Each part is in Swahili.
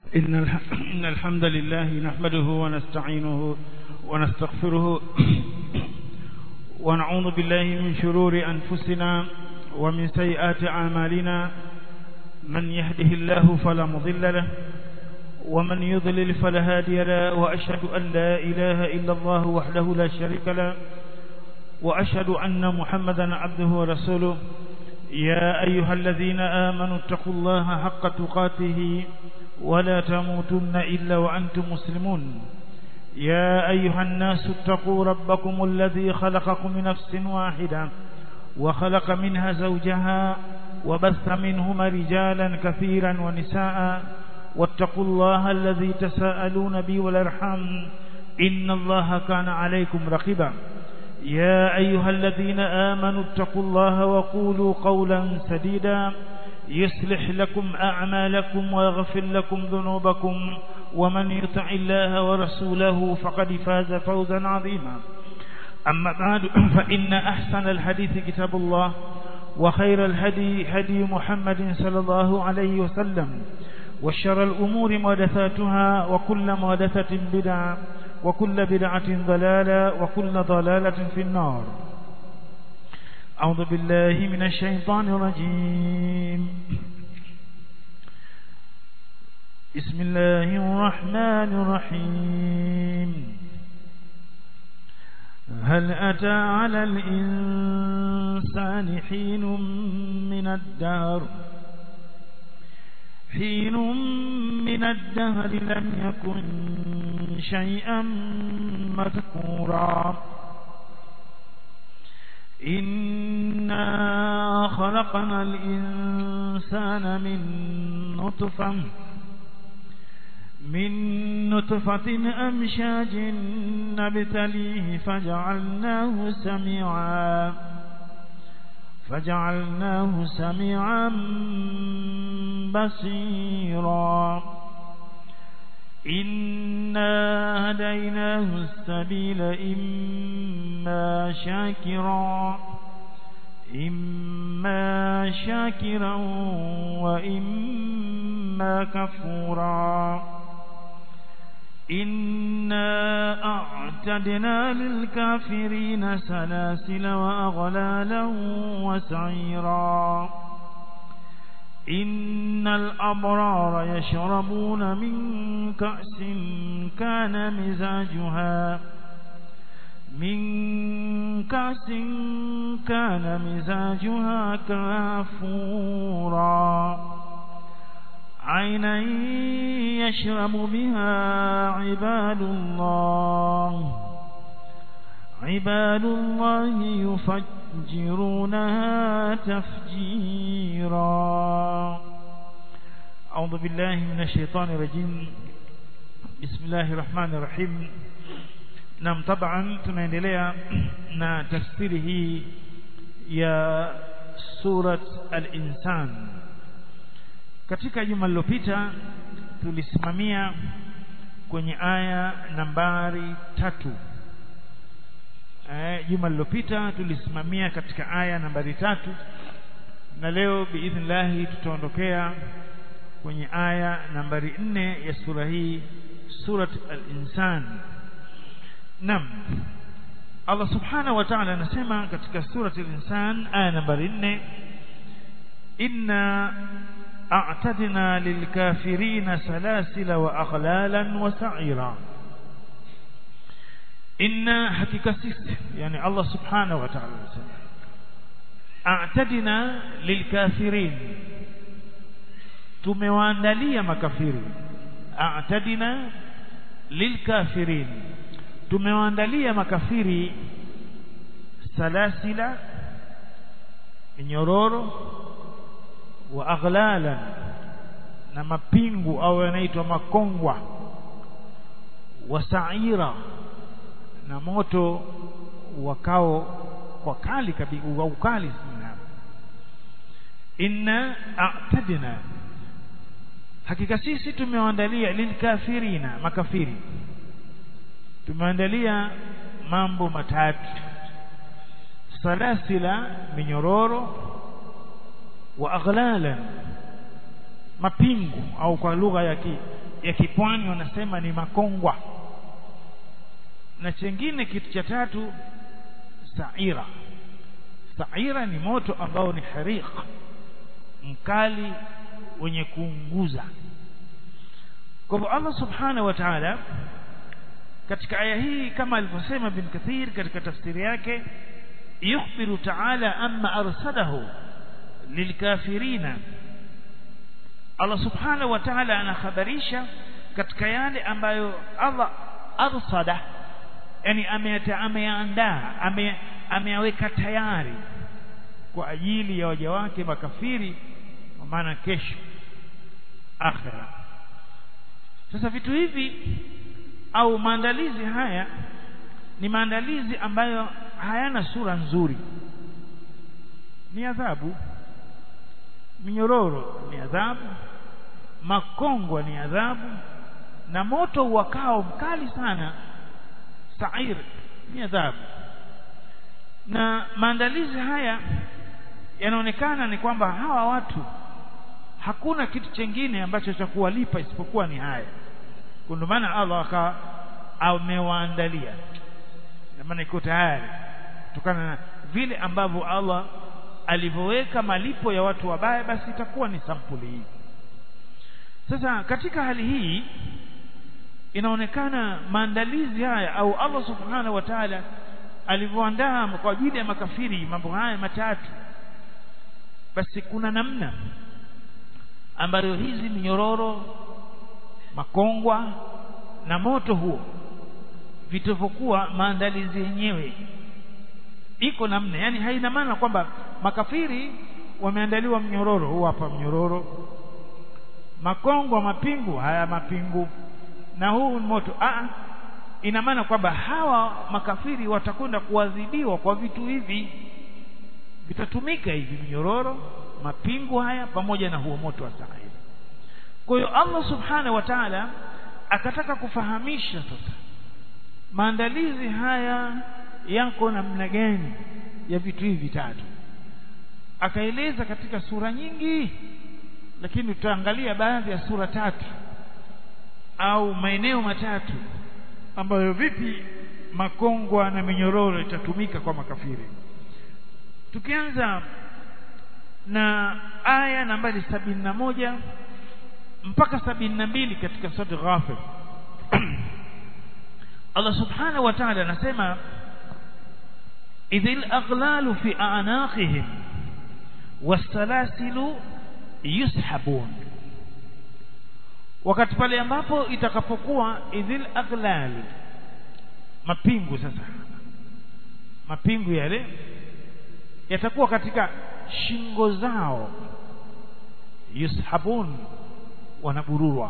إن الح- إن الحمد لله نحمده ونستعينه ونستغفره ونعوذ بالله من شرور أنفسنا ومن سيئات أعمالنا من يهده الله فلا مضل له ومن يضلل فلا هادي له وأشهد أن لا إله إلا الله وحده لا شريك له وأشهد أن محمدا عبده ورسوله يا أيها الذين آمنوا اتقوا الله حق تقاته ولا تموتن إلا وأنتم مسلمون يا أيها الناس اتقوا ربكم الذي خلقكم من نفس واحدة وخلق منها زوجها وبث منهما رجالا كثيرا ونساء واتقوا الله الذي تساءلون به والارحام إن الله كان عليكم رقيبا يا أيها الذين آمنوا اتقوا الله وقولوا قولا سديدا يصلح لكم أعمالكم ويغفر لكم ذنوبكم ومن يطع الله ورسوله فقد فاز فوزا عظيما أما بعد فإن أحسن الحديث كتاب الله وخير الهدي هدي محمد صلى الله عليه وسلم وشر الأمور محدثاتها وكل محدثة بدعة وكل بدعة ضلالة وكل ضلالة في النار أعوذ بالله من الشيطان الرجيم بسم الله الرحمن الرحيم هل أتى على الإنسان حين من الدهر حين من الدهر لم يكن شيئا مذكورا إنا خلقنا الإنسان من نطفة من نطفة أمشاج نبتليه فجعلناه سميعا فجعلناه سميعا بصيرا إنا هديناه السبيل إما شاكرا إما شاكرا وإما كفورا إنا أعتدنا للكافرين سلاسل وأغلالا وسعيرا إن الأبرار يشربون من كأس كان مزاجها من كأس كان مزاجها كافورا عينا يشرب بها عباد الله عباد الله يفجرونها تفجيرا أعوذ بالله من الشيطان الرجيم بسم الله الرحمن الرحيم Naam taban tunaendelea na tafsiri hii ya surat al-insan katika juma lililopita tulisimamia kwenye aya nambari tatu eh juma lililopita tulisimamia katika aya nambari tatu na leo biidhnillah tutaondokea kwenye aya nambari nne ya sura hii surat al-insan Naam. Allah Subhanahu wa Ta'ala anasema katika surati al-Insan aya nambari 4 inna a'tadna lilkafirina salasila wa aghlalan wa sa'ira inna hakika sisi yani Allah Subhanahu wa Ta'ala anasema a'tadna lilkafirin tumewaandalia makafiri a'tadna lilkafirin tumewaandalia makafiri salasila nyororo wa aghlalan na mapingu au yanaitwa makongwa wa sa'ira na moto wakao kwa kali kabisa wa ukali sana inna a'tadna hakika sisi tumewaandalia lilkafirina makafiri tumeandalia mambo matatu salasila minyororo wa aghlalan mapingu au kwa lugha ya ki ya kipwani wanasema ni makongwa na chengine kitu cha tatu saira saira ni moto ambao ni hariq mkali wenye kuunguza kwa hivyo Allah subhanahu wa ta'ala katika aya hii kama alivyosema bin Kathir katika tafsiri yake yukhbiru ta'ala amma arsalahu lilkafirina Allah subhanahu wa ta'ala anakhabarisha katika yale ambayo Allah arsada yani ameyaandaa ameyaweka tayari kwa ajili ya waja wake makafiri kwa maana kesho akhira sasa vitu hivi au maandalizi haya ni maandalizi ambayo hayana sura nzuri ni adhabu minyororo ni adhabu makongwa ni adhabu na moto uwakao mkali sana sair ni adhabu na maandalizi haya yanaonekana ni kwamba hawa watu hakuna kitu chengine ambacho cha kuwalipa isipokuwa ni haya ndio maana Allah akawa amewaandalia maana iko tayari kutokana na vile ambavyo Allah alivyoweka malipo ya watu wabaya basi itakuwa ni sampuli hii sasa katika hali hii inaonekana maandalizi haya au Allah subhanahu wa ta'ala alivyoandaa kwa ajili ya makafiri mambo haya matatu basi kuna namna ambayo hizi minyororo makongwa na moto huo vitavyokuwa maandalizi yenyewe iko namna yani haina maana kwamba makafiri wameandaliwa mnyororo huu hapa mnyororo makongwa mapingu haya mapingu na huu moto a ina maana kwamba hawa makafiri watakwenda kuadhibiwa kwa vitu hivi vitatumika hivi minyororo mapingu haya pamoja na huo moto wa sairi kwa hiyo Allah subhanahu wa ta'ala akataka kufahamisha sasa maandalizi haya yako namna gani ya vitu hivi vitatu akaeleza katika sura nyingi lakini tutaangalia baadhi ya sura tatu au maeneo matatu ambayo vipi makongwa na minyororo itatumika kwa makafiri tukianza na aya nambari sabini na moja mpaka sabini na mbili katika sura Ghafir Allah subhanahu wa ta'ala anasema idhil aghlalu fi a'naqihim wasalasilu yushabun wakati pale ambapo itakapokuwa idhil aghlal mapingu sasa mapingu yale yatakuwa katika shingo zao yushabun wanabururwa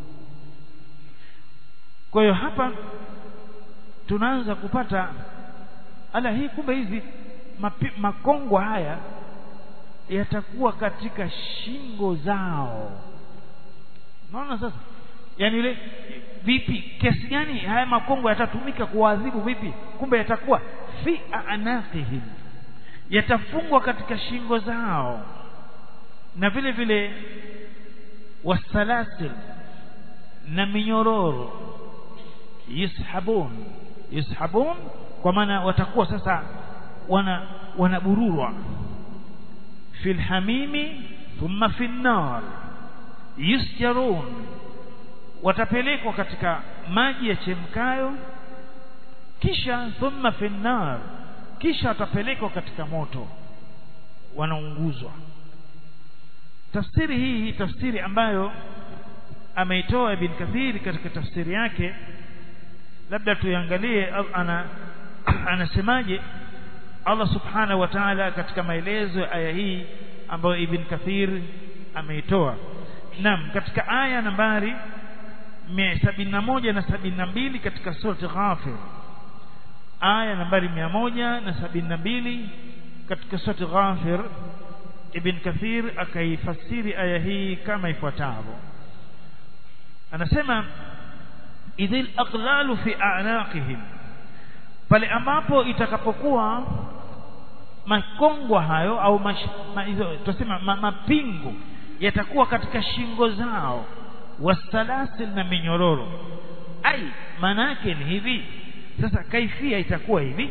kwa hiyo hapa tunaanza kupata ala hii kumbe hizi mapi, makongwa haya yatakuwa katika shingo zao unaona sasa yani ile vipi kiasi gani haya makongo yatatumika kuadhibu vipi kumbe yatakuwa fi anaqihim yatafungwa katika shingo zao na vile vile wasalasil na minyororo yushabun yushabun kwa maana watakuwa sasa wana wanabururwa fil hamimi thumma fin nar yusjarun watapelekwa katika maji ya chemkayo kisha thumma fin nar kisha watapelekwa katika moto wanaunguzwa tafsiri hii tafsiri ambayo ameitoa Ibn Kathir katika tafsiri yake labda tuiangalie ana anasemaje Allah subhanahu wa ta'ala katika maelezo ya aya hii ambayo Ibn Kathir ameitoa Naam katika aya nambari 171 na 72 katika sura Ghafir aya nambari 172 katika sura Ghafir Ibn Kathir akaifasiri aya hii kama ifuatavyo anasema idhil aqlalu fi a'naqihim pale ambapo itakapokuwa makongwa hayo au tusema ma, mapingo yatakuwa katika shingo zao wasalasil na minyororo ai maana yake ni hivi sasa kaifia itakuwa hivi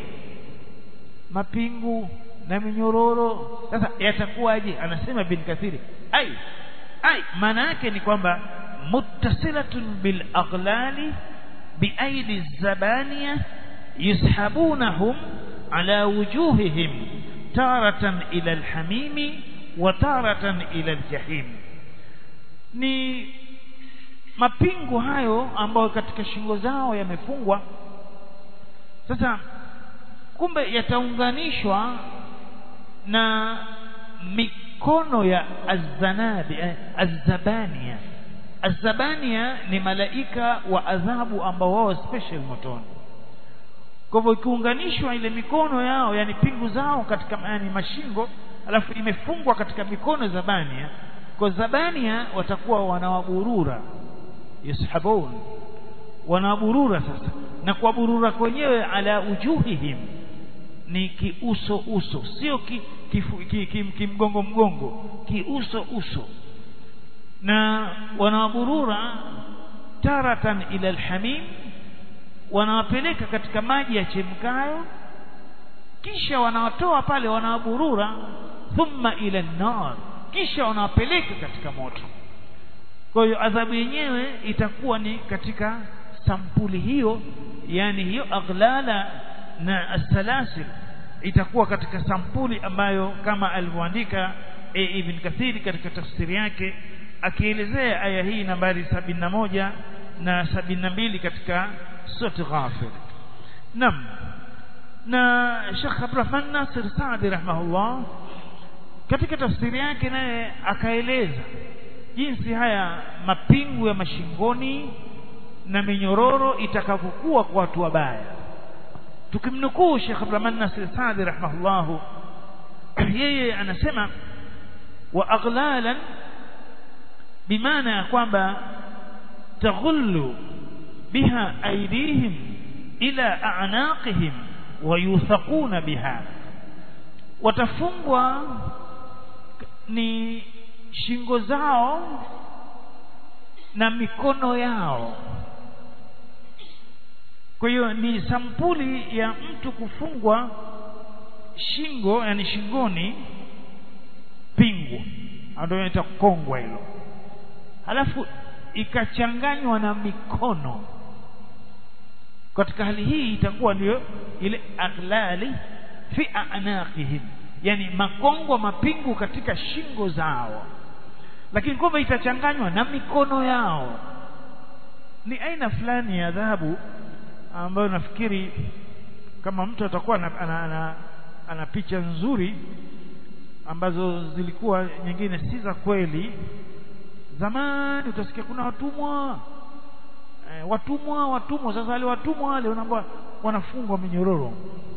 mapingu na minyororo sasa yatakuwaje anasema bin kathiri ai ai maana yake ni kwamba muttasilatun bil aghlali biaidi zabaniya yushabunahum ala wujuhihim taratan ila alhamimi wa taratan ila aljahim ni mapingu hayo ambayo katika shingo zao yamefungwa sasa kumbe yataunganishwa na mikono ya azanabi azabania azabania ni malaika wa adhabu ambao wao special motoni kwa hivyo ikiunganishwa ile mikono yao yani pingu zao katika yani mashingo alafu imefungwa katika mikono zabania kwa zabania watakuwa wanawaburura yashabun wanaburura sasa na kwa burura kwenyewe ala ujuhihim ni kiuso uso sio ki, kifu, ki, ki, kimgongo mgongo kiuso uso na wanawaburura taratan ila alhamim wanawapeleka katika maji ya chemkayo kisha wanawatoa pale wanawaburura thumma ila nar kisha wanawapeleka katika moto kwa hiyo adhabu yenyewe itakuwa ni katika sampuli hiyo yani hiyo aghlala na asalasil itakuwa katika sampuli ambayo kama alivyoandika e, Ibn Kathiri katika tafsiri yake akielezea aya hii nambari sabini na moja na sabini na mbili katika sura Ghafir. Naam. Na Sheikh Abdurrahman Nasir Saadi rahimahullah katika tafsiri yake naye akaeleza jinsi haya mapingu ya mashingoni na minyororo itakavyokuwa kwa watu wabaya tukimnukuu Sheikh Abdurrahman Nasir Saadi rahimahullah yeye anasema wa aghlalan bimaana ya kwamba taghullu biha aydihim ila a'naqihim wa yuthaquna biha watafungwa ni shingo zao na mikono yao kwa hiyo ni sampuli ya mtu kufungwa shingo yani shingoni pingu ndio inaitwa kongwa hilo halafu ikachanganywa na mikono katika hali hii itakuwa ndio ile aghlali fi anaqihim yani makongwa mapingu katika shingo zao lakini kwamba itachanganywa na mikono yao ni aina fulani ya adhabu ambayo nafikiri kama mtu atakuwa ana, ana, ana, ana picha nzuri ambazo zilikuwa nyingine si za kweli zamani utasikia kuna watumwa e, watumwa watumwa sasa wale watumwa wale wanaambia wanafungwa minyororo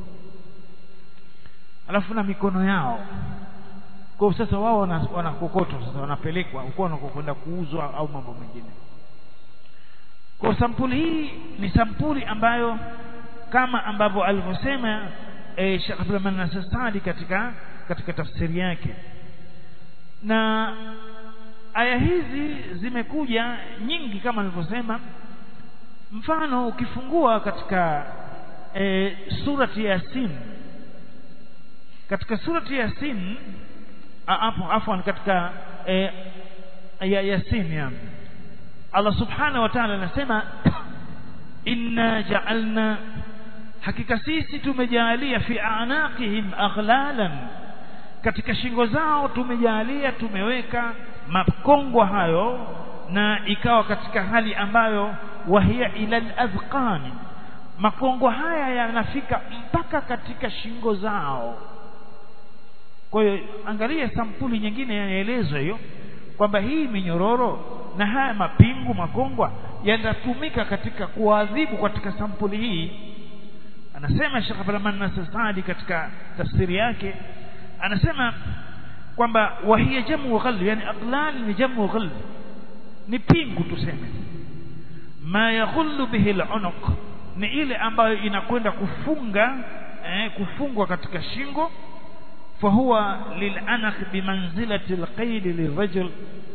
alafu na mikono yao kwa sasa wao wanakokotwa sasa wanapelekwa huko wanakokwenda kuuzwa au mambo mengine kwa sampuli hii ni sampuli ambayo kama ambavyo alivyosema e, Sheikh Abdulrahman Nasir Saadi katika katika tafsiri yake na aya hizi zimekuja nyingi kama nilivyosema mfano ukifungua katika e, surati Yasin katika surati Yasin hapo afwan katika e, ya Yasin ya Allah subhanahu wa ta'ala anasema inna ja'alna hakika sisi tumejalia fi anaqihim aghlalan katika shingo zao tumejalia tumeweka makongwa hayo na ikawa katika hali ambayo wahia ila al-adhqani makongo haya yanafika mpaka katika shingo zao kwa hiyo angalia sampuli nyingine yanaelezwa hiyo kwamba hii minyororo na haya mapingu makongwa yanatumika katika kuadhibu katika sampuli hii anasema Sheikh Abdulrahman Nasir Saadi katika tafsiri yake anasema kwamba wahia jamu ghal yani aqlal ni jamu ghal ni pingu tuseme ma yaghullu bihi al-unuq ni ile ambayo inakwenda kufunga eh, kufungwa katika shingo fahuwa lilanaq bimanzilati alqaid lirajul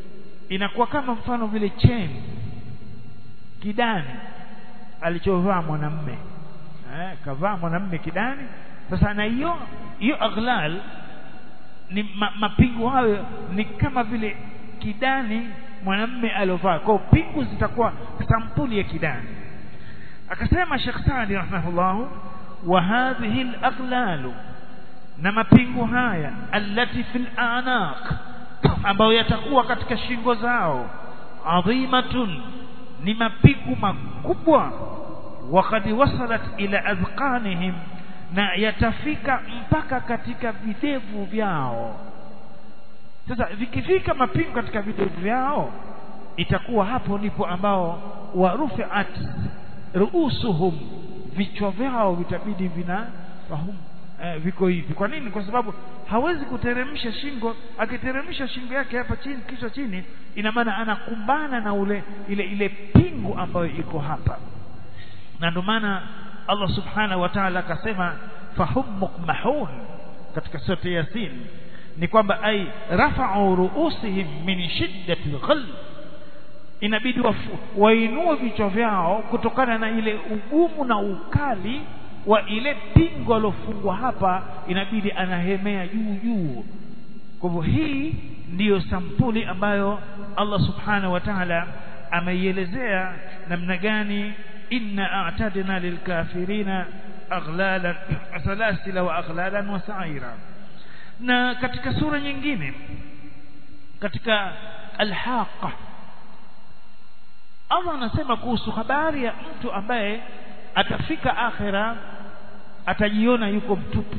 inakuwa kama mfano vile cheni kidani alichovaa mwanamme eh, kavaa mwanamme kidani sasa na hiyo hiyo aghlal ni ma, mapingu hayo ni kama vile kidani mwanamme aliovaa kwa pingu zitakuwa sampuli ya kidani akasema Sheikh Saadi rahimahullah wa hadhihi al-aghlal na mapingu haya allati fil anaq ambayo yatakuwa katika shingo zao adhimatun ni mapingu makubwa wakad wasalat ila adhqanihim na yatafika mpaka katika videvu vyao sasa vikifika mapingu katika videvu vyao itakuwa hapo ndipo ambao warufiat ruusuhum vichwa vyao vitabidi vina fahumu eh, viko hivi kwa nini kwa sababu hawezi kuteremsha shingo akiteremsha shingo yake hapa chini kichwa chini ina maana anakumbana na ule ile ile pingu ambayo iko hapa na ndio maana Allah subhanahu wa ta'ala akasema fahum mukmahun katika sura yasin ni kwamba ai rafa'u ru'usihim min shiddati al inabidi wainue vichwa vyao kutokana na ile ugumu na ukali wa ile pingo alofungwa hapa inabidi anahemea juu juu kwa hivyo hii ndiyo sampuli ambayo Allah subhanahu wa ta'ala ameielezea namna gani inna a'tadna lilkafirina aghlalan salasila wa aghlalan wa sa'ira na katika sura nyingine katika alhaqa Allah anasema kuhusu habari ya mtu ambaye atafika akhira atajiona yuko mtupu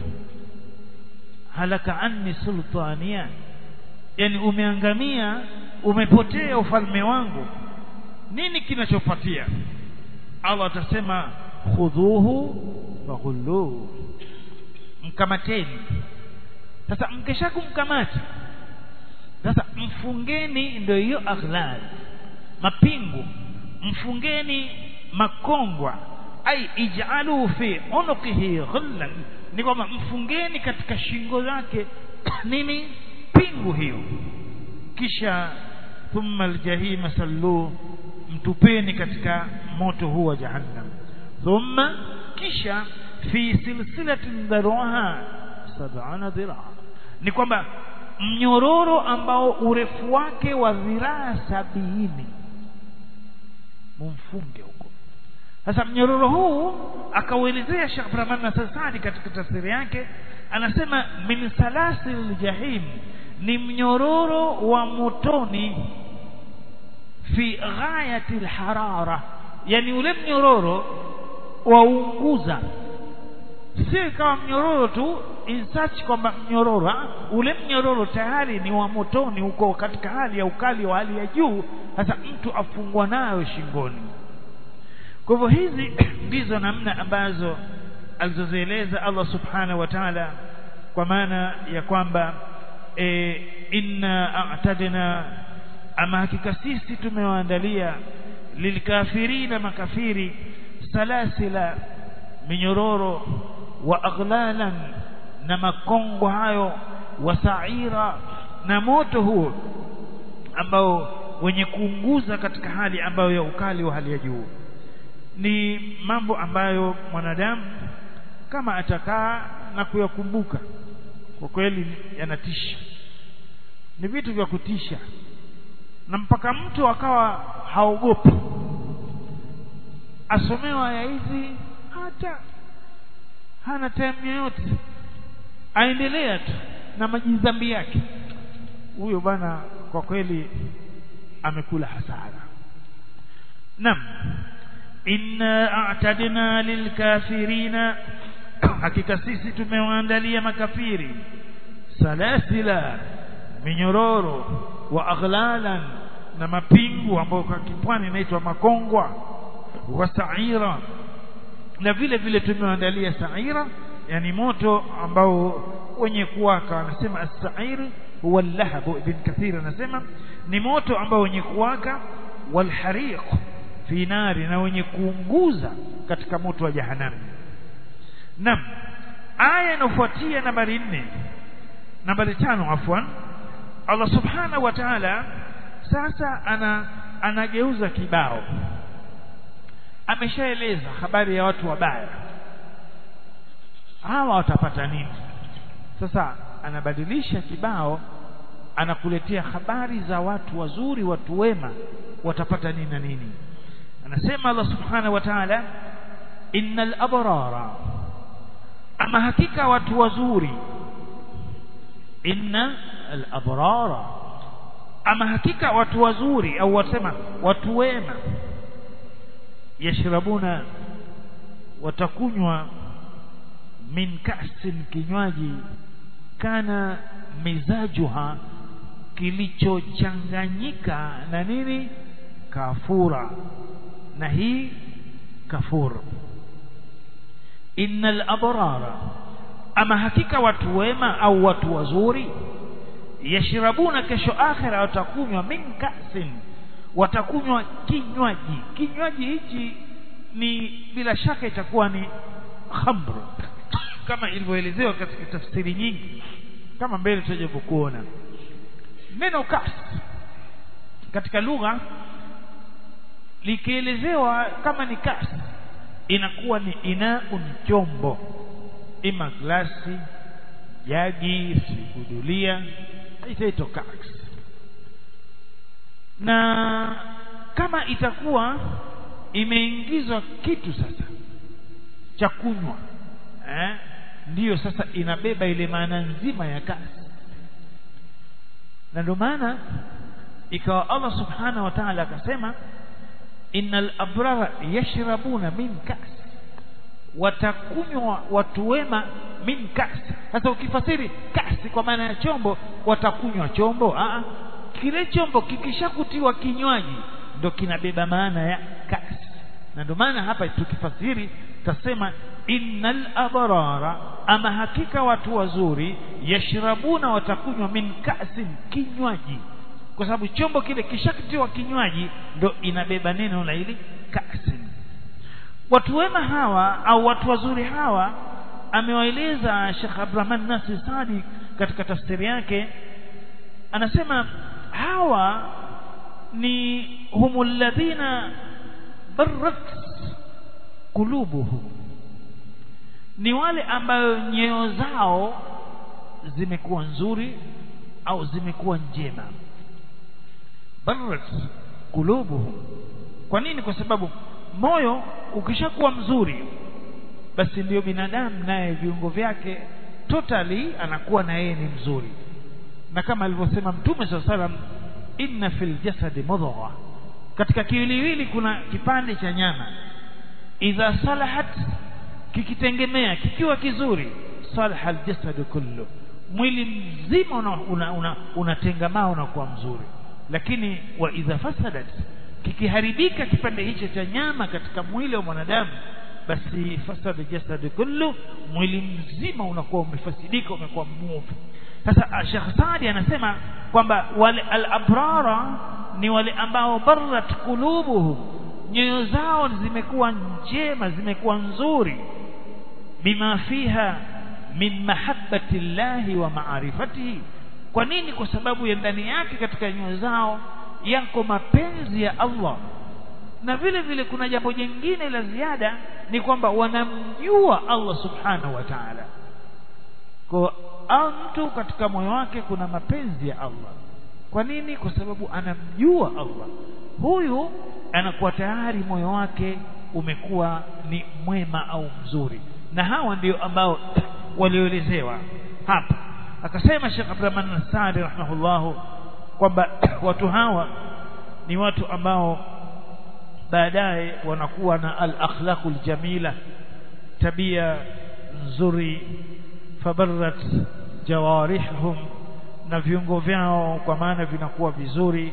halaka anni sultania yani umeangamia umepotea ufalme wangu nini kinachofuatia Allah atasema khudhuhu faghulluhu mkamateni sasa mkishakumkamata sasa mfungeni ndio hiyo aghlal mapingu mfungeni makongwa ai ij'alu fi unuqihi ghullan ni kwamba mfungeni katika shingo zake nini pingu hiyo kisha thumma aljahima sallu mtupeni katika moto huu wa jahannam thumma kisha fi silsilatin dharuha sab'ana dhira ni kwamba mnyororo ambao urefu wake wa dhiraa sabini mumfunge huko sasa mnyororo huu akauelezea Sheikh Abdurrahman Nasir Saadi katika tafsiri yake anasema min salasil jahim ni mnyororo wa motoni fi ghayati alharara yani ule mnyororo waunguza si kama mnyororo tu in such kwamba mnyororo ule mnyororo tayari ni wa motoni uko katika hali ya ukali wa hali ya juu sasa mtu afungwa nayo shingoni kwa hivyo hizi ndizo namna ambazo alizozieleza Allah subhanahu wa ta'ala kwa maana ya kwamba e, inna a'tadna ama hakika sisi tumewaandalia lilkafirina makafiri salasila minyororo wa aghlalan na makongo hayo wa sa'ira na moto huo ambao wenye kuunguza katika hali ambayo ya ukali wa hali ya juu ni mambo ambayo mwanadamu kama atakaa na kuyakumbuka kwa kweli yanatisha ni vitu vya kutisha na mpaka mtu akawa haogopi asomewa aya hizi hata hana time yoyote aendelea tu na majidhambi yake huyo bwana kwa kweli amekula hasara nam inna a'tadna lilkafirina hakika sisi tumewaandalia makafiri salasila minyororo wa aghlalan na mapingu ambayo kwa kipwani inaitwa makongwa wa sa'ira na vile vile tumewaandalia sa'ira yani moto ambao wenye kuwaka anasema as-sa'ir huwa al-lahab ibn kathir anasema ni moto ambao wenye kuwaka wal hariq fi nari na wenye kuunguza katika moto wa jahannam nam aya inafuatia nambari 4 nambari tano afwan Allah subhanahu wa ta'ala sasa ana anageuza kibao ameshaeleza habari ya watu wabaya hawa watapata nini sasa anabadilisha kibao anakuletea habari za watu wazuri watu wema watapata nini na nini anasema Allah subhanahu wa ta'ala innal abrara ama hakika watu wazuri inna al abrara ama hakika watu wazuri au wasema watu wema yashrabuna watakunywa min kasin kinywaji kana mizajuha kilichochanganyika na nini kafura na hii kafur innal abrara ama hakika watu wema au watu wazuri yashrabuna kesho akhira watakunywa min kasin watakunywa kinywaji kinywaji hichi ni bila shaka itakuwa ni khamr kama ilivyoelezewa katika tafsiri nyingi kama mbele tutaje kuona neno kas katika lugha likielezewa kama ni kas inakuwa ni inaun chombo ima glasi jagi sikudulia itaitwa kas na kama itakuwa imeingizwa kitu sasa cha kunywa eh ndiyo sasa inabeba ile maana nzima ya kasi na ndio maana ikawa Allah subhanahu wa ta'ala akasema innal abrara yashrabuna min kas watakunywa watu wema min kas sasa ukifasiri kasi kwa maana ya chombo watakunywa chombo a kile chombo kikishakutiwa kinywaji ndo kinabeba maana ya kasi na ndio maana hapa tukifasiri tasema innal abrara ama hakika watu wazuri yashrabuna watakunywa min kasin kinywaji kwa sababu chombo kile kishakitiwa kinywaji ndo inabeba neno la ili kasin watu wema hawa au watu wazuri hawa amewaeleza Sheikh Abdurrahman Nasir Sadi katika tafsiri yake anasema hawa ni humul ladhina barrat kulubuhum ni wale ambayo nyoyo zao zimekuwa nzuri au zimekuwa njema barrat kulubuhum kwa nini kwa sababu moyo ukishakuwa mzuri basi ndiyo binadamu naye viungo vyake totally anakuwa na yeye ni mzuri na kama alivyosema mtume saa salam inna fil jasadi mudgha katika kiwiliwili kuna kipande cha nyama idha salahat kikitengemea kikiwa kizuri salaha aljasadu kullu mwili mzima unatengamaa una, una, una unakuwa mzuri lakini wa idha fasadat kikiharibika kipande hicho cha nyama katika mwili wa mwanadamu basi fasada jasadu kullu mwili mzima unakuwa umefasidika umekuwa mwovu sasa Sheikh Saadi anasema kwamba wale al-abrara ni wale ambao barrat qulubuhum nyoyo zao zimekuwa njema zimekuwa nzuri bima fiha min mahabbati llahi wa ma'rifatihi kwa nini kwa sababu ya ndani yake katika nyoyo zao yako mapenzi ya Allah na vile vile kuna jambo jingine la ziada ni kwamba wanamjua Allah subhanahu wa ta'ala kwa mtu katika moyo wake kuna mapenzi ya Allah kwa nini kwa sababu anamjua Allah huyu anakuwa tayari moyo wake umekuwa ni mwema au mzuri na hawa ndio ambao walioelezewa hapa akasema Sheikh Abdurrahman Nasari rahimahullahu kwamba watu hawa ni watu ambao baadaye wanakuwa na al-akhlaqul jamila tabia nzuri fabarrat jawarihum na viungo vyao kwa maana vinakuwa vizuri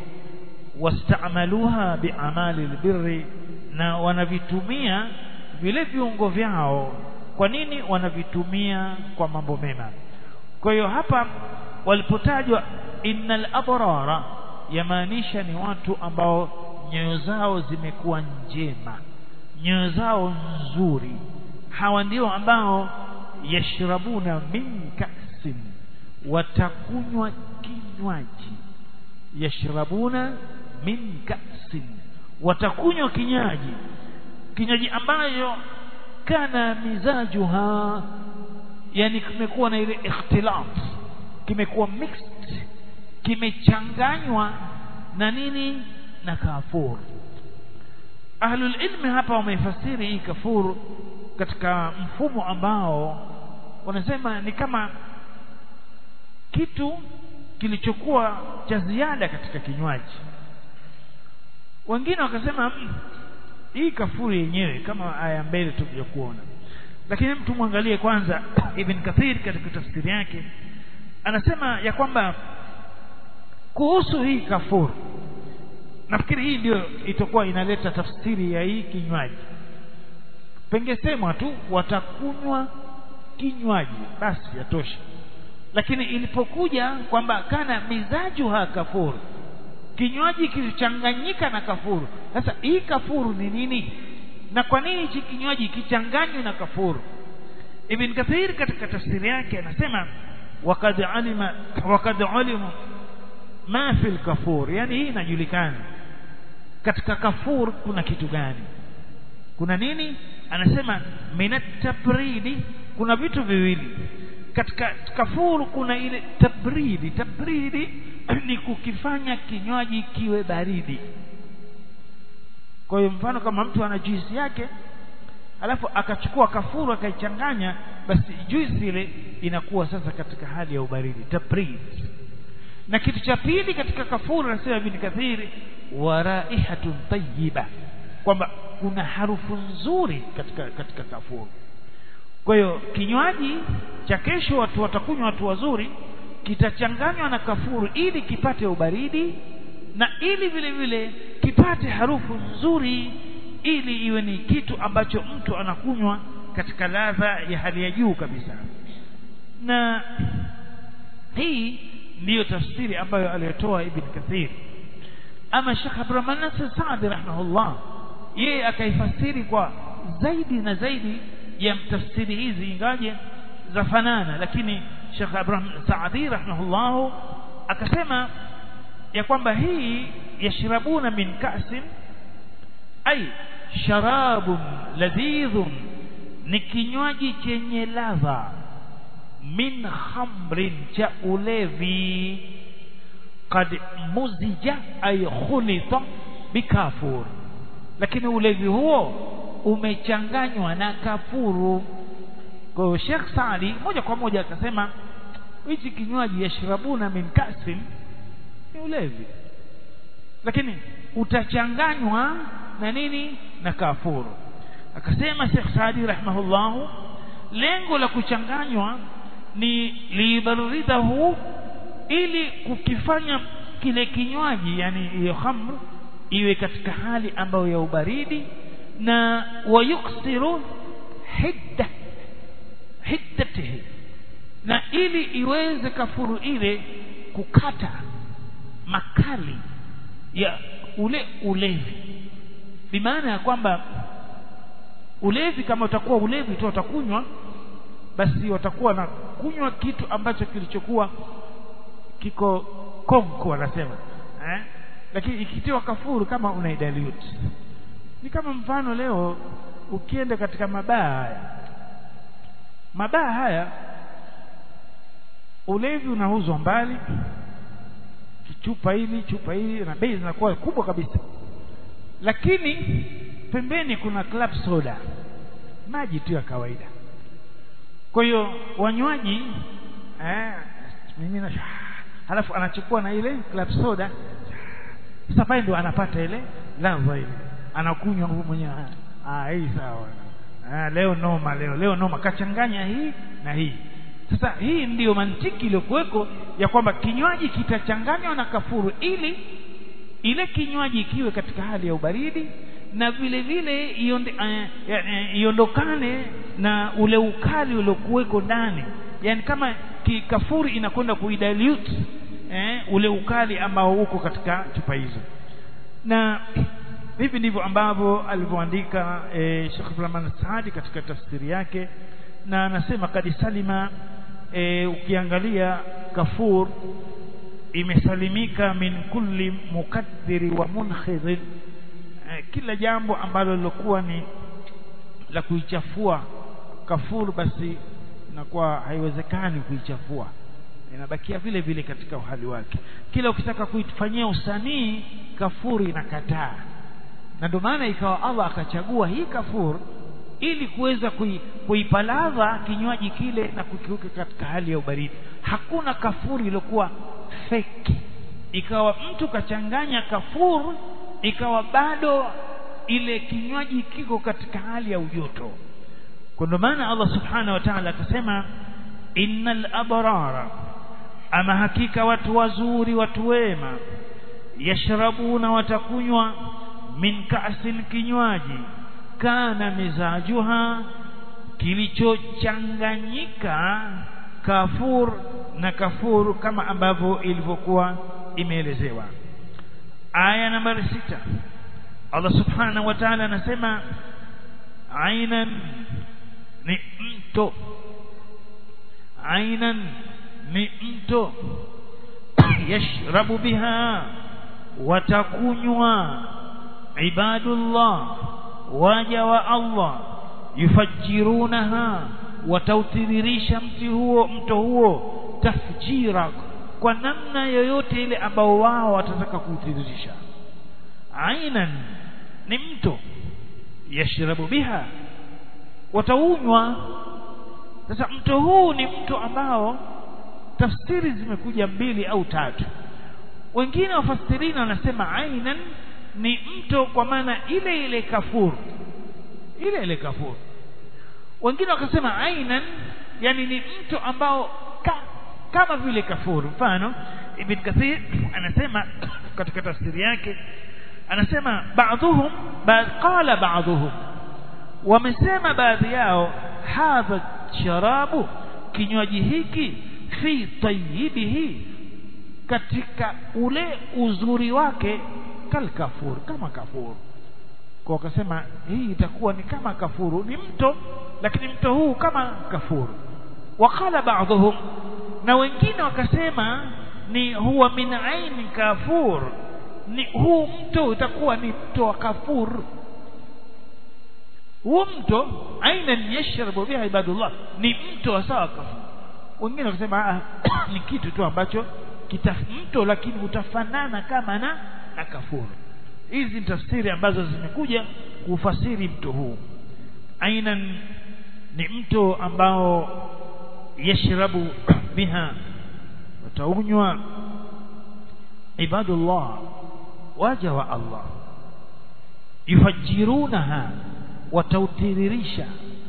wastamaluha biamali albirri na wanavitumia vile viungo vyao kwa nini wanavitumia kwa mambo mema kwa hiyo hapa walipotajwa innal abrara yamaanisha ni watu ambao nyoyo zao zimekuwa njema nyoyo zao nzuri hawa ndio ambao yashrabuna min kasin watakunywa kinywaji yashrabuna min ka'sin watakunywa kinywaji kinywaji ambayo kana mizajuha yani kimekuwa na ile ikhtilaf kimekuwa mixed kimechanganywa na nini na kafur ahlul ilmi hapa wameifasiri hii kafur katika mfumo ambao wanasema ni kama kitu kilichokuwa cha ziada katika kinywaji wengine wakasema mm, hii kafuri yenyewe kama aya mbele tukuja kuona lakini mtu mwangalie kwanza Ibn Kathir katika tafsiri yake anasema ya kwamba kuhusu hii kafuru nafikiri hii ndio itakuwa inaleta tafsiri ya hii kinywaji pengesemwa tu watakunywa kinywaji basi yatosha lakini ilipokuja kwamba kana mizajuha kafuru kinywaji kilichanganyika na kafuru sasa hii kafuru ni nini na kwa nini hichi kinywaji kichanganywe na kafuru ibn kathir katika tafsiri yake anasema wakad alima wakad alimu ma fil kafur yani hii inajulikana katika kafur kuna kitu gani kuna nini anasema minat tabridi kuna vitu viwili katika kafuru kuna ile tabridi tabridi ni kukifanya kinywaji kiwe baridi kwa hiyo mfano kama mtu ana juisi yake alafu akachukua kafuru akaichanganya basi juisi ile inakuwa sasa katika hali ya ubaridi tabrid na kitu cha pili katika kafuru anasema ibn kathiri wa raihatun tayyiba kwamba kuna harufu nzuri katika katika kafuru kwa hiyo kinywaji cha kesho watu watakunywa watu wazuri kitachanganywa na kafuru ili kipate ubaridi na ili vile vile kipate harufu nzuri ili iwe ni kitu ambacho mtu anakunywa katika ladha ya hali ya juu kabisa na hii ndiyo tafsiri ambayo aliyotoa ibn kathir ama Sheikh Abdurrahman Nasir Saadi rahimahullah yeye akaifasiri kwa zaidi na zaidi ya tafsiri hizi ingaje za fanana lakini Sheikh Abraham Saadi rahimahullah akasema ya kwamba hii yashrabuna min ka'sin ay sharabun ladhidhun ni kinywaji chenye ladha min khamrin cha ulevi qad muzija ay khulita bikafur lakini ulevi huo umechanganywa na kafuru kwa hiyo Sheikh Saadi moja kwa moja akasema hichi kinywaji yashrabuna min kasin ni ulevi lakini utachanganywa na nini na kafuru akasema Sheikh Saadi rahimahullah lengo la kuchanganywa ni libarridahu ili kukifanya kile kinywaji yani hiyo khamr iwe katika hali ambayo ya ubaridi na wayuksiru hidda hiddatihi na ili iweze kafuru ile kukata makali ya ule ulevi bimaana ya kwamba ulevi kama utakuwa ulevi tu utakunywa basi watakuwa na kunywa kitu ambacho kilichokuwa kiko konko wanasema eh? lakini ikitiwa kafuru kama unaidalute ni kama mfano leo ukienda katika mabaa haya mabaa haya ulevi unauzwa mbali chupa hili chupa hili na bei zinakuwa kubwa kabisa lakini pembeni kuna club soda maji tu ya kawaida kwa hiyo wanywaji eh, mimi halafu anachukua na ile club soda sasa pale ndo anapata ile ladha ile anakunywa nguvu mwenyewe ah hii sawa ah leo noma leo leo noma kachanganya hii na hii sasa hii ndiyo mantiki iliyokuweko ya kwamba kinywaji kitachanganywa na kafuru ili ile kinywaji kiwe katika hali ya ubaridi na vile vile iondokane uh, na ule ukali uliokuweko ndani yani kama kikafuri inakwenda kuidilute eh, ule ukali ambao uko katika chupa hizo na hivi ndivyo ambavyo alivyoandika eh, Sheikh Abdulrahman Saadi katika tafsiri yake na anasema kadi salima e, ukiangalia kafur imesalimika min kulli mukaddiri wa munkhidhin eh, kila jambo ambalo lilokuwa ni la kuichafua kafur basi inakuwa haiwezekani kuichafua inabakia vile vile katika uhali wake kila ukitaka kuifanyia usanii kafuri inakataa na ndio maana ikawa Allah akachagua hii kafur ili kuweza kui, kuipa ladha kinywaji kile na kukiweka katika hali ya ubaridi hakuna kafuri iliyokuwa feki ikawa mtu kachanganya kafur ikawa bado ile kinywaji kiko katika hali ya ujoto kwa ndio maana Allah subhanahu wa ta'ala akasema innal abrara ama hakika watu wazuri watu wema yashrabuna watakunywa min ka'sin kinywaji kana mizajuha kilichochanganyika kafur na kafur kama ambavyo ilivyokuwa imeelezewa aya nambari sita Allah subhanahu wa ta'ala anasema ainan ni mto ainan ni mto yashrabu biha watakunywa ibadullah waja wa Allah yufajirunaha watautiririsha mti huo mto huo tafjira kwa namna yoyote ile ambao wao watataka kuutiririsha ainan ni mto yashrabu biha wataunywa sasa mto huu ni mto ambao tafsiri zimekuja mbili au tatu wengine wafasirina wanasema ainan ni mto kwa maana ile ile kafur ile ile kafur wengine wakasema ainan yani ni mto ambao ka, kama vile kafur mfano ibn kathir anasema katika tafsiri yake anasema baadhuhum ba, qala baadhuhum wamesema baadhi yao hadha sharabu kinywaji hiki fi tayyibihi katika ule uzuri wake kal kafur kama kafuru kwa wakasema hii itakuwa ni kama kafuru ni mto lakini mto huu kama kafuru wakala baadhuhum na wengine wakasema ni huwa min aini kafur ni huu mto utakuwa ni mto wa kafur huu mto aina yashrabu biha ibadullah ni mto wa sawa kafur wengine wakasema ni kitu tu ambacho kita mto lakini utafanana kama na na kafuru hizi ni tafsiri ambazo zimekuja kufasiri mto huu aina ni mto ambao yashrabu biha wataunywa ibadullah waja wa Allah yufajirunaha watautiririsha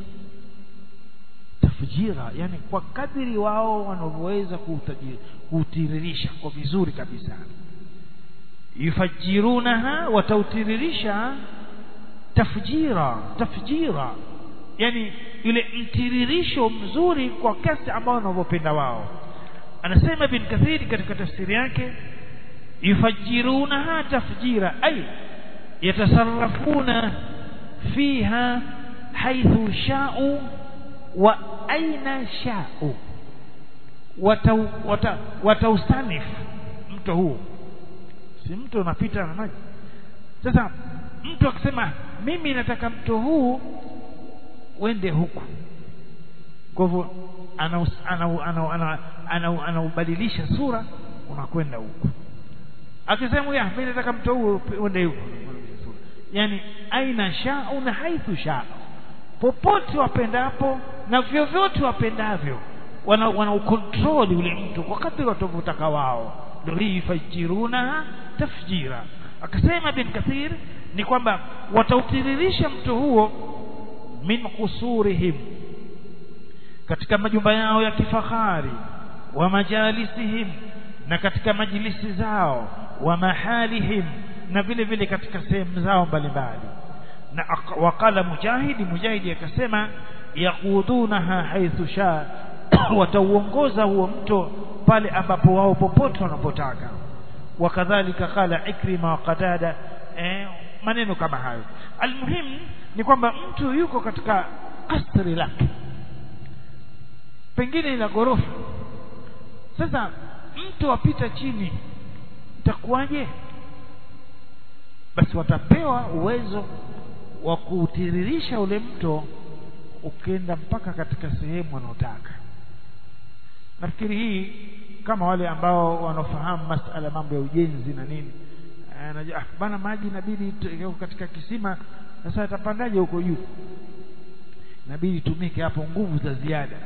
tafjira yani kwa kadiri wao wanavyoweza kuutiririsha kwa vizuri kabisa yufajirunaha watautiririsha tafjira tafjira yani ile mtiririsho mzuri kwa kiasi ambao wanavyopenda wao anasema bin kathiri katika tafsiri yake yufajirunaha tafjira ay yatasarrafuna fiha haithu sha'u wa aina sha'u wataustanif mto huu si mto unapita na maji sasa mtu akisema mimi nataka mto huu wende huku kwa hivyo anaubadilisha sura unakwenda huku akisema ya mimi nataka mto huu wende huku yani aina shau na haithu shau popote wapendapo na vyovyote wapendavyo wana, wana ukontroli ule mtu kwa kadri watavyotaka wao ndio hii fajiruna tafjira akasema bin kathir ni kwamba watautiririsha mto huo min kusurihim katika majumba yao ya kifahari wa majalisihim na katika majilisi zao wa mahalihim na vile vile katika sehemu zao mbalimbali na waqala mujahidi mujahidi akasema yaqudunaha haithu sha watauongoza huo mto pale ambapo wao popote wanapotaka wakadhalika qala ikrima wa qatada eh, maneno kama hayo almuhim ni kwamba mtu yuko katika kasri lake pengine ila ghorofa sasa mto wapita chini itakuwaje basi watapewa uwezo wa kuutiririsha ule mto ukenda mpaka katika sehemu wanaotaka nafikiri hii kama wale ambao wanaofahamu masala mambo ya ujenzi na nini anajua ah, bana maji inabidi katika kisima sasa atapandaje huko juu inabidi tumike hapo nguvu za ziada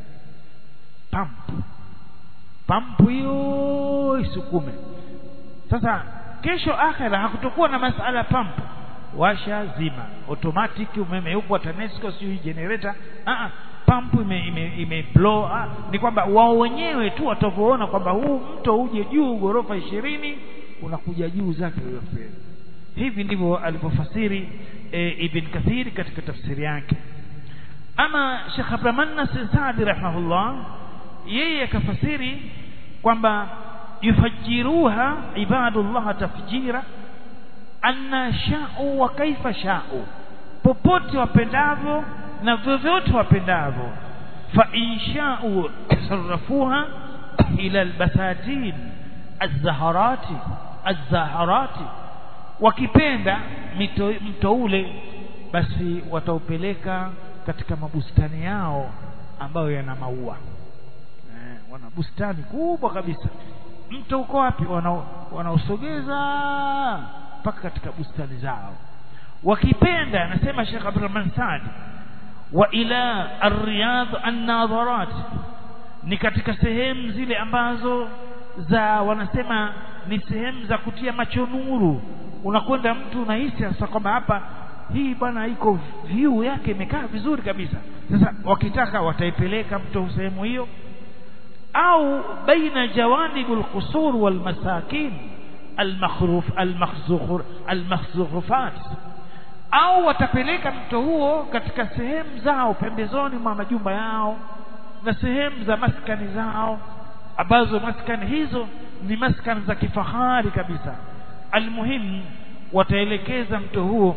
pampu pampu hiyo isukume sasa kesho akhera hakutokuwa na masala pampu washa zima automatic umeme upo TANESCO sio generator ah ah pampu ime, ime, ime blow ah, ni kwamba wao wenyewe tu watavyoona kwamba huu mto uje juu ghorofa ishirini unakuja juu zake hiyo fedha hivi ndivyo alivyofasiri e, Ibn Kathir katika tafsiri yake ama Sheikh Abdurrahman Nasir Saadi rahimahullah yeye akafasiri kwamba yufajiruha ibadullah tafjira anna sha'u wa kaifa sha'u popote wapendavyo na vyovyote wapendavyo fa insha'u sarrafuha ila albasatin azzaharati azzaharati wakipenda mito, mto ule basi wataupeleka katika mabustani yao ambayo yana maua eh, wana bustani kubwa kabisa mto uko wapi wanaosogeza wana mpaka katika bustani zao wakipenda anasema Sheikh Abdurrahman Saad wa ila ar-riyad an-nadharat ni katika sehemu zile ambazo za wanasema ni sehemu za kutia macho nuru unakwenda mtu unahisi sasa kwamba hapa hii bwana iko view yake imekaa vizuri kabisa sasa wakitaka wataipeleka mto sehemu hiyo au baina jawanibul qusur wal masakin المخروف المخزوخر المخزوخفات au watapeleka mto huo katika sehemu zao pembezoni mwa majumba yao na sehemu za maskani zao ambazo maskani hizo ni maskani za kifahari kabisa almuhimu wataelekeza mto huo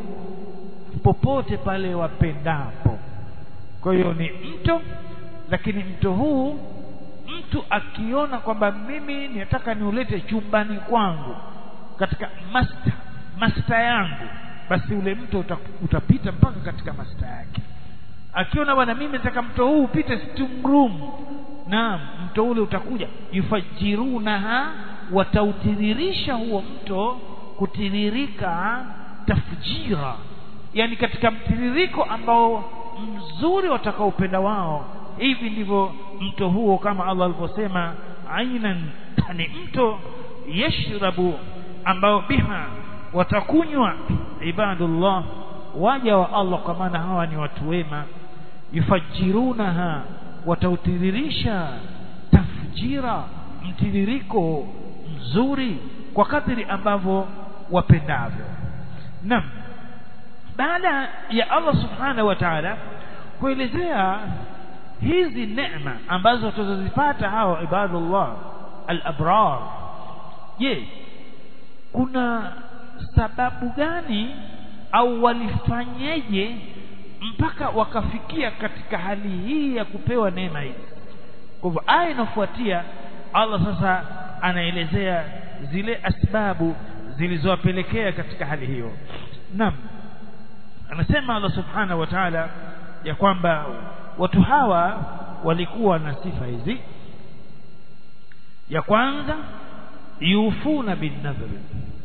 popote pale wapendapo kwa hiyo ni mto lakini mto huu mtu akiona kwamba mimi nataka niulete chumbani kwangu katika master master yangu basi ule mto utapita mpaka katika master yake akiona bwana mimi nataka mto huu upite sitting room naam mto ule utakuja yufajirunaha watautiririsha huo mto kutiririka tafjira yani katika mtiririko ambao mzuri watakaopenda wao hivi ndivyo mto huo kama Allah alivyosema ainan ni mto yashrabu ambao biha watakunywa ibadullah waja wa Allah kwa maana hawa ni watu wema yufajirunaha watautiririsha tafjira mtiririko mzuri kwa kadri ambavyo wapendavyo naam baada ya Allah subhanahu wa ta'ala kuelezea hizi neema ambazo tutazipata hawa ibadullah al-abrar je kuna sababu gani au walifanyeje mpaka wakafikia katika hali hii ya kupewa neema hizi kwa hivyo aya inafuatia Allah sasa anaelezea zile asbabu zilizowapelekea katika hali hiyo naam anasema Allah subhanahu wa ta'ala ya kwamba watu hawa walikuwa na sifa hizi ya kwanza yufuna bin nadhri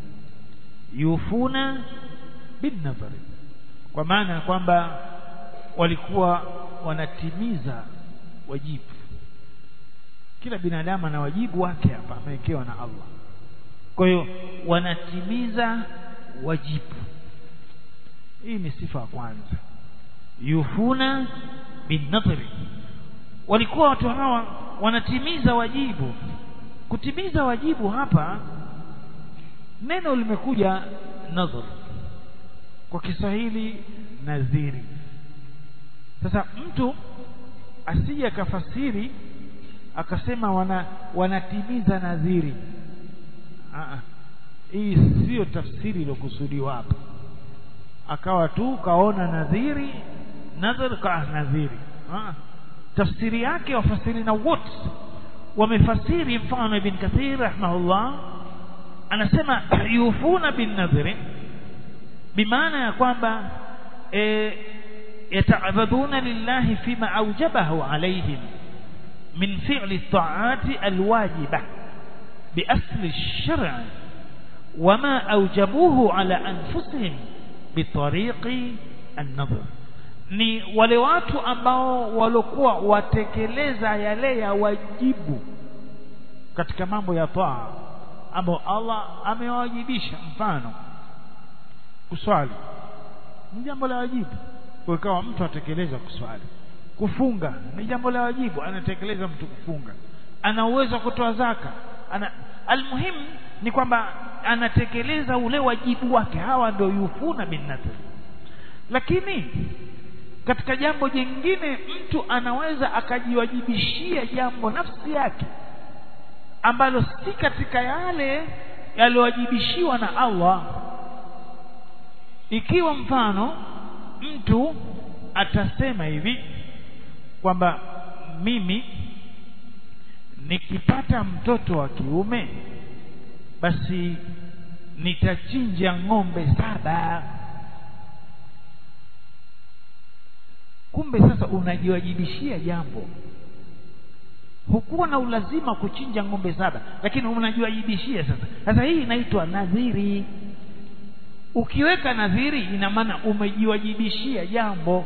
yufuna bin nadhri kwa maana ya kwamba walikuwa wanatimiza wajibu kila binadamu ana wajibu wake hapa amewekewa na Allah kwa hiyo wanatimiza wajibu hii ni sifa ya kwanza yufuna binadhri walikuwa watu hawa wanatimiza wajibu kutimiza wajibu hapa neno limekuja nadhar kwa Kiswahili nadhiri sasa mtu asije akafasiri akasema wana wanatimiza nadhiri Aa, hii sio tafsiri iliyokusudiwa hapa akawa tu kaona nadhiri nadhir ka nadhiri Aa, tafsiri yake wafasiri na wote wamefasiri mfano ibn kathir rahimahullah anasema yufuna bin nadhri bimaana ya kwamba e, yataabaduna lillahi fima aujabahu alaihim min fi'li at-ta'ati alwajiba بأصل الشرع وما أوجبوه على أنفسهم بطريق النظر ni wale watu ambao walokuwa watekeleza yale ya wajibu katika mambo ya taa ambao Allah amewajibisha mfano kuswali ni jambo la wajibu kwa ikawa mtu atekeleza kuswali kufunga ni jambo la wajibu anatekeleza mtu kufunga ana uwezo wa kutoa zaka ana almuhim ni kwamba anatekeleza ule wajibu wake hawa ndio yufuna bin nadhr lakini katika jambo jingine mtu anaweza akajiwajibishia jambo nafsi yake ambalo si katika yale yaliyowajibishiwa na Allah ikiwa mfano mtu atasema hivi kwamba mimi nikipata mtoto wa kiume basi nitachinja ng'ombe saba kumbe sasa unajiwajibishia jambo hukuwa na ulazima kuchinja ng'ombe saba lakini unajiwajibishia sasa sasa hii inaitwa nadhiri ukiweka nadhiri ina maana umejiwajibishia jambo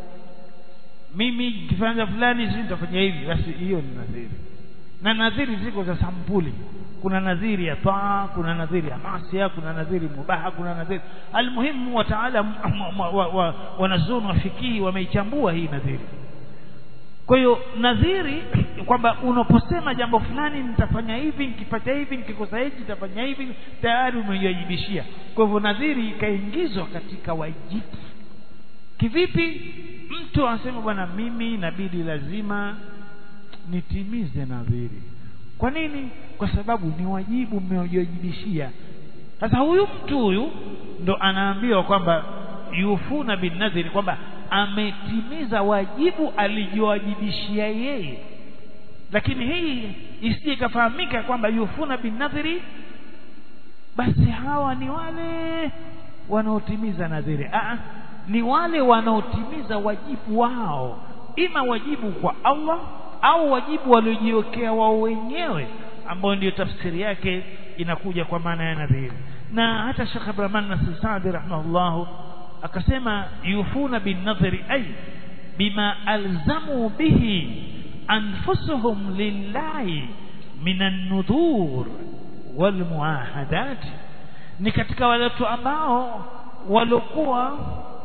mimi kifanya fulani sisi nitafanya hivi basi hiyo ni nadhiri na nadhiri ziko za sampuli kuna nadhiri ya taa kuna nadhiri ya masia kuna nadhiri mubaha kuna nadhiri almuhimu wataala wanazuni wa fikii wameichambua hii nadhiri kwa hiyo nadhiri kwamba unaposema jambo fulani nitafanya hivi nikipata hivi nikikosa hivi nitafanya hivi tayari umejiwajibishia kwa hivyo nadhiri ikaingizwa katika wajibu kivipi mtu anasema bwana mimi inabidi lazima nitimize nadhiri kwa nini kwa sababu ni wajibu mmeojibishia sasa huyu mtu huyu ndo anaambiwa kwamba yufuna bin nadhiri kwamba ametimiza wajibu alijiwajibishia yeye lakini hii isije ikafahamika kwamba yufuna bin nadhiri basi hawa ni wale wanaotimiza nadhiri Aa, ni wale wanaotimiza wajibu wao ima wajibu kwa Allah au wajibu waliojiwekea wao wenyewe ambao ndio tafsiri yake inakuja kwa maana ya nadhiri na hata Sheikh Abdurrahman Nasir Saadi rahimahullah akasema yufuna bin nadhri ay bima alzamu bihi anfusuhum lillahi min an-nudhur wal muahadat ni katika wale watu ambao walokuwa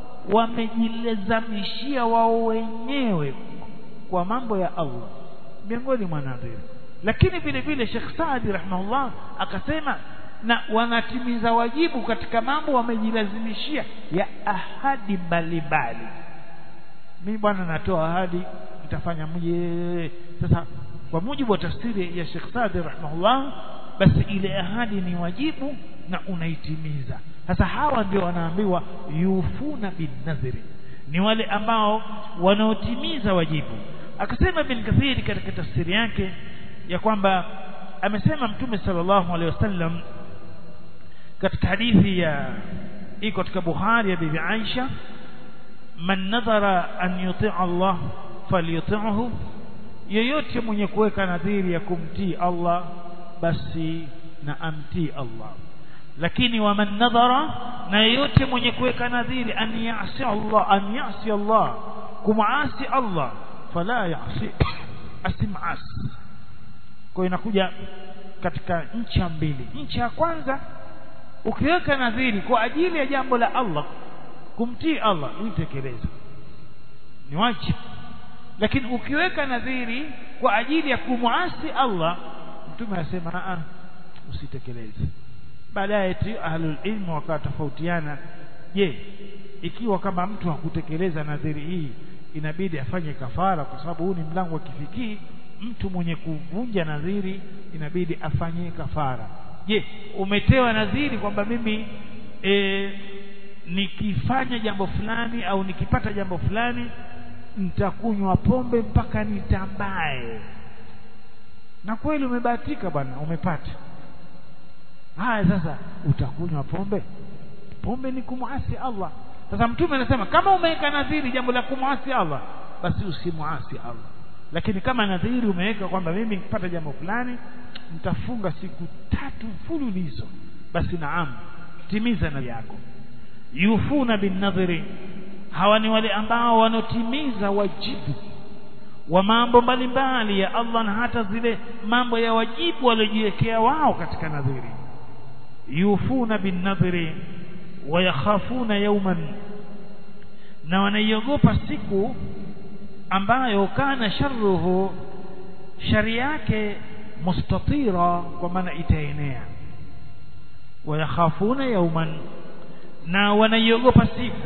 wamejilazamishia wao wenyewe kwa mambo ya Allah miongoni mwa nadhiri lakini vile vile Sheikh Saadi rahimahullah akasema na wanatimiza wajibu katika mambo wamejilazimishia ya ahadi mbalimbali mimi bwana natoa ahadi nitafanya mje sasa kwa mujibu wa tafsiri ya Sheikh Saadi rahimahullah basi ile ahadi ni wajibu na unaitimiza sasa hawa ndio wanaambiwa yufuna bin nadhri ni wale ambao wanaotimiza wajibu akasema bin kathiri katika tafsiri yake ya kwamba amesema mtume sallallahu alaihi wasallam katika hadithi ya iko katika Bukhari ya bibi Aisha man nadhara an yuti' Allah falyuti'hu yeyote mwenye kuweka nadhiri ya kumtii Allah basi na amtii Allah lakini waman nadhara na yeyote mwenye kuweka nadhiri an yasi Allah an yasi Allah kumaasi Allah fala yasi asimasi kwa inakuja katika ncha mbili ncha ya kwanza ukiweka nadhiri kwa ajili ya jambo la Allah kumtii Allah uitekeleze ni wajibu lakini ukiweka nadhiri kwa ajili ya kumuasi Allah mtume anasema a usitekeleze baadaye tu ahlul ilmu wakatofautiana je ikiwa kama mtu hakutekeleza nadhiri hii inabidi afanye kafara kwa sababu huu ni mlango wa kifikii mtu mwenye kuvunja nadhiri inabidi afanye kafara je umetewa nadhiri kwamba mimi e, nikifanya jambo fulani au nikipata jambo fulani nitakunywa pombe mpaka nitambae na kweli umebahatika bwana umepata haya sasa utakunywa pombe pombe ni kumwasi Allah sasa mtume anasema kama umeweka nadhiri jambo la kumwasi Allah basi usimwasi Allah lakini kama nadhiri umeweka kwamba mimi nikipata jambo fulani nitafunga siku tatu mfululizo basi naam timiza nadhiri yako yufuna bin nadhiri hawa ni wale ambao wanotimiza wajibu wa mambo mbalimbali ya Allah na hata zile mambo ya wajibu waliojiwekea wao katika nadhiri yufuna bin nadhiri wayakhafuna yawman na wanaiogopa siku ambayo kana sharruhu shari yake mustatira kwa maana itaenea wayakhafuna yawman na wanaiogopa siku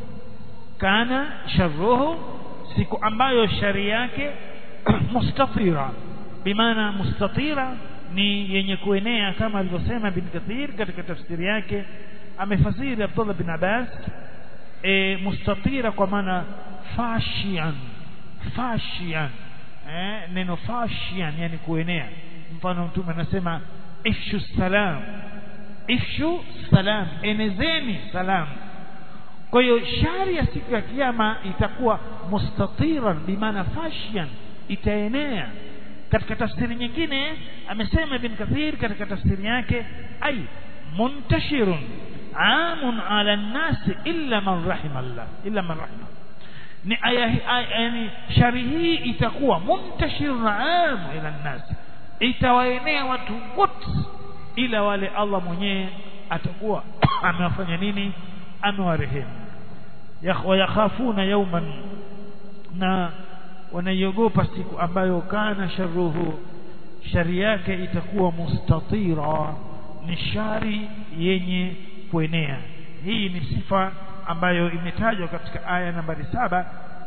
kana sharruhu siku ambayo shari yake mustatira bimaana mustatira ni yenye kuenea kama alivyosema bin Kathir katika tafsiri yake amefasiri Abdullah bin Abbas e, mustatira kwa maana fashian fashian eh, neno fashian yani kuenea mfano mtume anasema ifshu salam ifshu salam enezeni salam kwa hiyo shari ya siku ya kiyama itakuwa mustatiran bimaana fashian itaenea katika tafsiri nyingine amesema ibn kathir katika tafsiri yake ay muntashirun amun ala nasi illa man rahima Allah illa man rahima ni aya yani shari hii itakuwa muntashirun amu ila nasi itawaenea watu wote ila wale Allah mwenyewe atakuwa amewafanya nini amewarehemu yakhafuna yawman na wanaiogopa siku ambayo kana sharruhu shari yake itakuwa mustatira ni shari yenye kuenea hii ni sifa ambayo imetajwa katika aya nambari saba